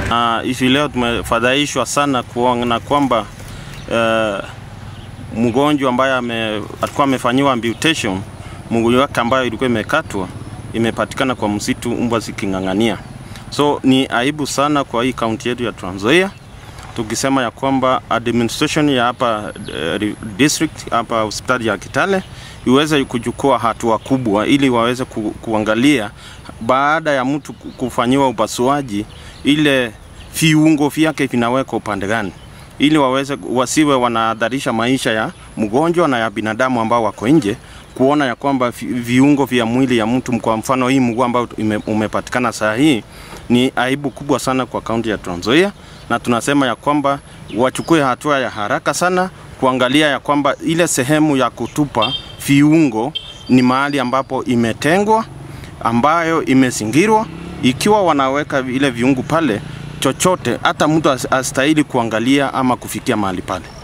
Uh, hivi leo tumefadhaishwa sana kuona kwamba uh, mgonjwa ambaye ame, alikuwa amefanyiwa amputation mguu wake ambayo ilikuwa imekatwa imepatikana kwa msitu mbwa ziking'ang'ania. So ni aibu sana kwa hii kaunti yetu ya Trans Nzoia tukisema ya kwamba administration ya hapa uh, district hapa hospitali ya Kitale iweze kuchukua hatua kubwa ili waweze ku, kuangalia baada ya mtu kufanyiwa upasuaji ile viungo vyake vinawekwa upande gani ili waweze wasiwe wanahadharisha maisha ya mgonjwa na ya binadamu ambao wako nje kuona ya kwamba viungo vya mwili ya mtu, kwa mfano hii mguu ambao umepatikana saa hii, ni aibu kubwa sana kwa kaunti ya Trans Nzoia, na tunasema ya kwamba wachukue hatua ya haraka sana kuangalia ya kwamba ile sehemu ya kutupa viungo ni mahali ambapo imetengwa, ambayo imezingirwa. Ikiwa wanaweka ile viungo pale, chochote hata mtu astahili kuangalia ama kufikia mahali pale.